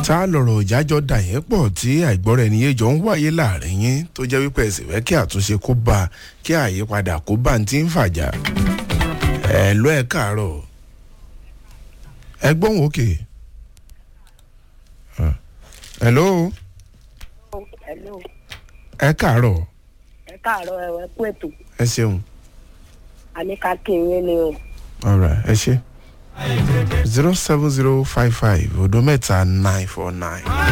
tá a lọ̀rọ̀ ìjájọ́ dà yẹn pọ̀ tí àìgbọ́ra ẹni yé jọ ń wáyé láàrin yín tó jẹ́ wípé ẹ̀sìn fẹ́ kí àtúnṣe kó bá a kí àyípadà kó bá ń ti ń fàjà ẹ̀ lọ́ ẹ̀ káàárọ̀ ẹ gbóhùn òkè hello Hello. ẹ káàárọ̀ ẹ káàárọ̀ ẹ wẹ kú ètò ẹ ṣeun àníkà kí n yín ni o. alright ẹ ṣe zero seven zero five five odo mẹ́ta nine four nine.